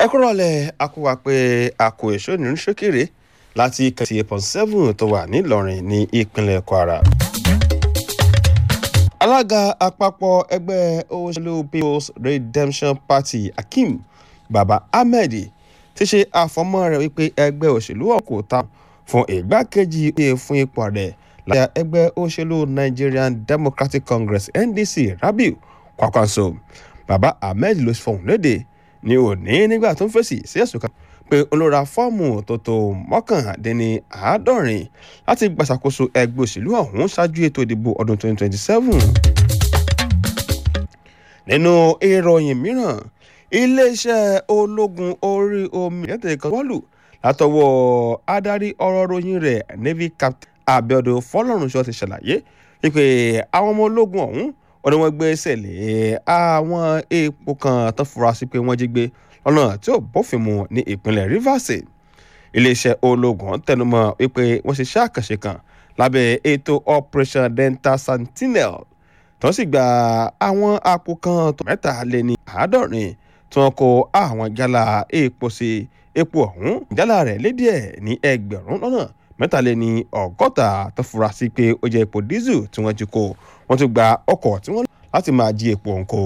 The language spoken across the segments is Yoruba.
ẹ kúrò lẹ akúwa pé àkó èso nínú ṣókèrè láti kẹsì eight point seven tó wà nílọrin ní ìpínlẹ̀ kwara. alága àpapọ̀ ẹgbẹ́ òṣèlú people's redemption party akeem baba ahmed ti ṣe àfọmọ́ rẹ̀ wípé ẹgbẹ́ òṣèlú ọ̀hún kò ta fún ìgbákejì oyè fún ipò rẹ̀ láyà ẹgbẹ́ òṣèlú nigerian democratic congress ndc rabiu kwakwanso baba ahmed ló fọhùn léde ní òní nígbà tó ń fèsì sí ẹ̀sùn kan pé olóra fọ́ọ̀mù tó tó mọ́kàndínní àádọ́rin láti gbàṣàkóso ẹgbẹ́ òṣèlú ọ̀hún ṣáájú ètò ìdìbò ọdún 2027. nínú ìròyìn mìíràn iléeṣẹ́ ológun orí omi ẹ̀tẹ̀ kan wọ́lù látọwọ́ adarí ọ̀rọ̀ ròyìn rẹ̀ navy captain abiodun fọlọ́runṣọ́ ti ṣàlàyé wípé àwọn ọmọ ológun ọ̀hún wọn ni wọ́n gbé sẹ̀lẹ̀ àwọn epo kan tó fura sí pé wọ́n jí gbé lọ́nà tí ò bófin mu ní ìpínlẹ̀ rivers iléeṣẹ́ ológun tẹnumọ́ wípé wọ́n ṣe iṣẹ́ àkànṣe kan lábẹ́ ètò operation delta sentinel tó sì gba àwọn àpò kan tó mẹ́ta lé ní àádọ́rin tí wọ́n kó àwọn jálá epo sí epo ọ̀hún jálá rẹ̀ lédè ẹ̀ ní ẹgbẹ̀rún lọ́nà mẹ́tàléní ọgọ́ta tó fura sí pé ó jẹ́ epo dísù tí wọ́n jí kó wọ́n tún gba ọkọ̀ tí wọ́n lò láti máa jí epo ọ̀hún kó.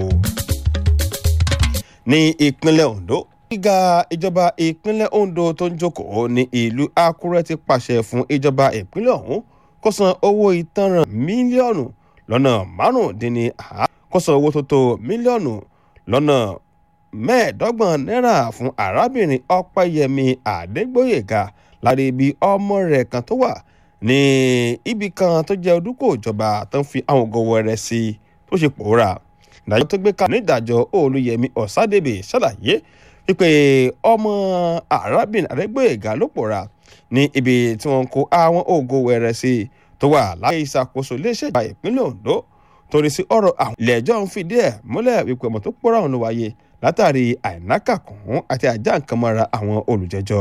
ní ìpínlẹ̀ ondo gíga ìjọba ìpínlẹ̀ ondo tó ń jókòó ní ìlú àkúrẹ́ ti pàṣẹ fún ìjọba ìpínlẹ̀ ọ̀hún kó san owó ìtanràn mílíọ̀nù lọ́nà márùndínní àá kó san owó tó tó mílíọ̀nù lọ́nà mẹ́ẹ̀ẹ́dọ́gbọ̀n náírà fún arábìnrin ọ̀pẹ́yẹmí àdégbòyèga lára ibi ọmọ rẹ̀ kan tó wà ní ibì kan tó jẹ́ ojúkò ìjọba tó ń fi àwọn ògo wẹrẹ sí tó ṣe pòórà ìdájọ́ tó gbé kalẹ̀ nídàjọ́ olùyẹmí ọ̀sádébè ṣàlàyé wípé ọmọ arábìnrin àdégbòyèga ló pòórà ní ibi tí wọ́n kó àwọn ògo wẹrẹ sí tó wà láyé ìṣàkóso iléeṣẹ́ ìjọba ìpínlẹ̀ ondo torí sí ọ̀rọ̀ àwọn ilé ẹjọ́ ń fìdí ẹ̀ múlẹ̀ wípé ọmọ tó pòórà ọ̀hún ló wáyé látàrí àìnákàkùn àti àjà nǹkan mọ́ra àwọn olùjẹ́jọ́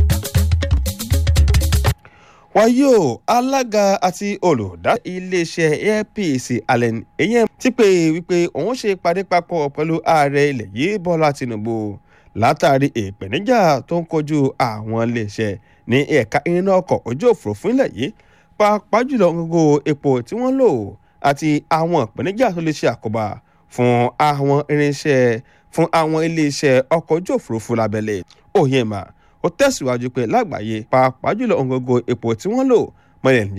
wáyé o alága àti olùdá iléeṣẹ́ apc allen eyín ti pé wípé òun ṣe ìpàdé papọ̀ pẹ̀lú ààrẹ ilẹ̀ yìí bọ́lá tinubu látàrí ìpèníjà tó ń kojú àwọn iléeṣẹ́ ní ẹ̀ka iná ọkọ̀ ojú òfurufú ilẹ̀ yìí pàápàá jùlọ gbogbo epo tí wọ́n lò àti àwọn ìpèníjà tó lè ṣe àkóbá fún àwọn irinṣẹ́ fún àwọn iléeṣẹ́ ọkọ̀ ojú òfurufú lábẹ́lẹ̀ òyìnbá ó tẹ̀síwájú pé lágbàáyé pàápàá jùlọ òǹgógó epo tí wọ́n lò mọ́lẹ̀